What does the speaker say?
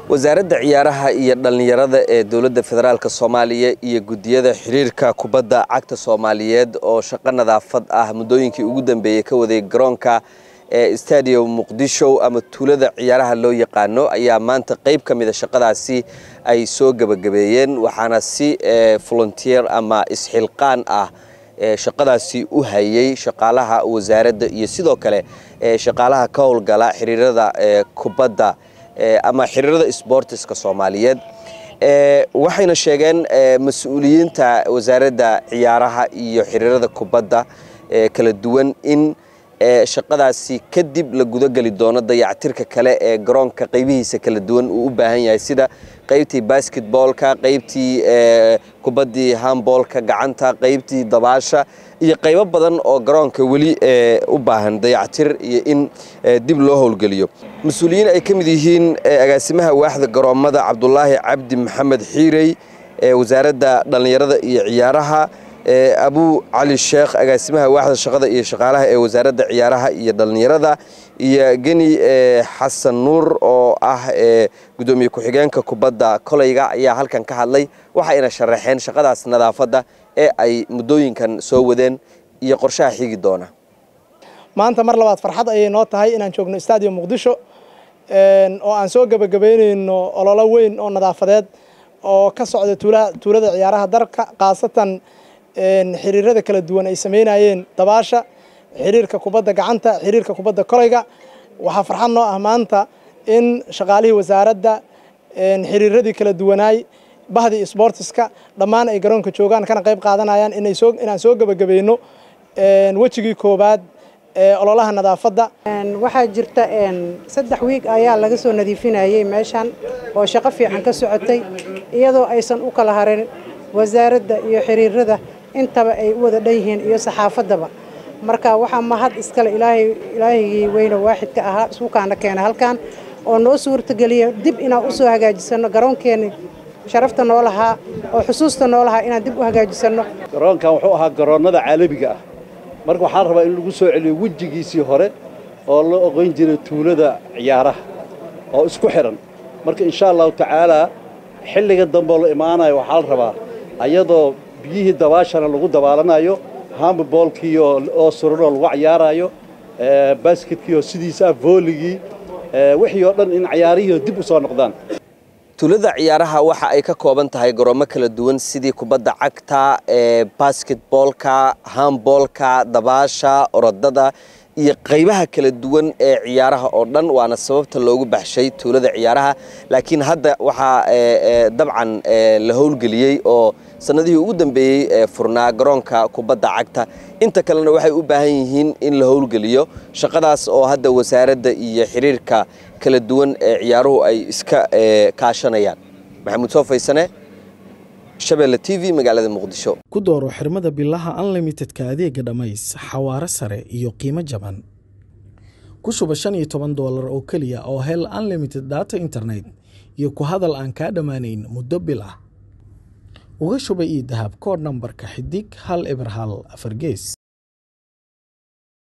wasaaradda ciyaaraha iyo dhallinyarada ee dowladda federaalk soomaaliya iyo guddiyada xiriirka kubadda cagta soomaaliyeed oo shaqo nadaafad ah muddooyinkii ugu dambeeyey ka waday garoonka ee stadium muqdisho ama tuulada ciyaaraha loo yaqaano ayaa maanta qayb ka mida shaqadaasi ay soo gebagabeeyeen waxaana si volunteer ama isxilqaan ah shaqadaasi u hayay shaqaalaha wasaaradda iyo sidoo kale shaqaalaha ka howlgala xiriirada kubadda ama xiriirada sboortiska soomaaliyeed waxayna sheegeen mas-uuliyiinta wasaaradda ciyaaraha iyo xiriirada kubadda kala duwan in shaqadaasi kadib la gudageli doono dayactirka kale ee garoonka qaybihiisa kala duwan uu u baahan yahay sida qaybtii basketboolka qaybtii kubaddii hamboolka gacanta qaybtii dabaasha iyo qaybo badan oo garoonka weli u baahan dayactir iyo in dib loo howlgeliyo mas-uuliyiin ay ka mid yihiin agaasimaha waaxda garoommada cabdulaahi cabdi maxamed xiirey wasaaradda dhallinyarada iyo ciyaaraha abu cali sheekh agaasimaha waaxda shaqada iyo shaqaalaha ee wasaaradda ciyaaraha iyo dhallinyarada iyo geni xasan nuur oo ah gudoomiye ku-xigeenka kubadda koleyga ayaa halkan ka hadlay waxayna sharaxeen shaqadaas nadaafadda ee ay muddooyinkan soo wadeen iyo qorshaha xigi doona maanta mar labaad farxad ayay noo tahay inaan joogno stadium muqdisho oo aan soo gebagabeyneyno ololo weyn oo nadaafadeed oo ka socda tuulada ciyaaraha dalka khaasatan xiriirada kala duwan ay sameynayeen dabaasha xiriirka kubadda gacanta xiriirka kubadda koleyga waxaa farxad noo ah maanta in shaqaalihii wasaaradda xiriiradii kala duwanaay bahdii sboortiska dhammaan ay garoonka joogaan kana qayb qaadanayaan inaan soo gebagabayno wejigii koowaad ee ololaha nadaafadda waxaa jirta saddex wiig ayaa laga soo nadiifinayay meeshan oo shaqo fiican ka socotay iyadoo aysan u kala harin wasaaradda iyo xiriirada intaba ay u wada dhan yihiin iyo saxaafaddaba marka waxaa mahad iskale ilaahigii weyne waaxidka ahaa isukaana keena halkan oo noo suurtageliya dib inaan usoo hagaajisano garoonkeeni sharafta noo lahaa oo xusuusta noo lahaa inaan dib u hagaajisano garoonkan wuxuu ahaa garoonnada caalamiga ah marka waxaan rabaa in lagu soo celiyo wejigiisii hore oo la oqon jiray tuulada ciyaaraha oo isku xidhan marka insha allahu tacaalaa xilliga dambeoo la imaanayo waxaa la rabaa ayadoo biyihii dabaashana lagu dabaalanayo hamboolkii oo suranoo lagu cayaarayo basketkiioo sidiisaa vooligii wixii oo dhan in cayaarihii dib u soo noqdaan tuulada ciyaaraha waxa ay ka kooban tahay garoomo kala duwan sidii kubadda cagta basketboolka hamboolka dabaasha orodada iyo qaybaha kala duwan ee ciyaaraha oo dhan waana sababta loogu baxshay tuulada ciyaaraha laakiin hadda waxaa dabcan la howlgeliyey oo sanadihii ugu dambeeyey furnaa garoonka kubadda cagta inta kalena waxay u baahan yihiin in la howlgeliyo shaqadaas oo hadda wasaaradda iyo xiriirka kala duwan ee ciyaaruhu ay iska kaashanayaan maxamuud soo faysane shabeelle t v magaalada muqdisho ku dooro xirmada bilaha unlimitedka adeega dhammays xawaaro sare iyo qiimo jaban ku shuba shan iyo toban doolar oo keliya oo hel unlimited data internet iyo ku hadal aan kaa dhammaanayn muddo bil ah uga shuba io dahab koodh nambarka xidig hal eber hal afar gees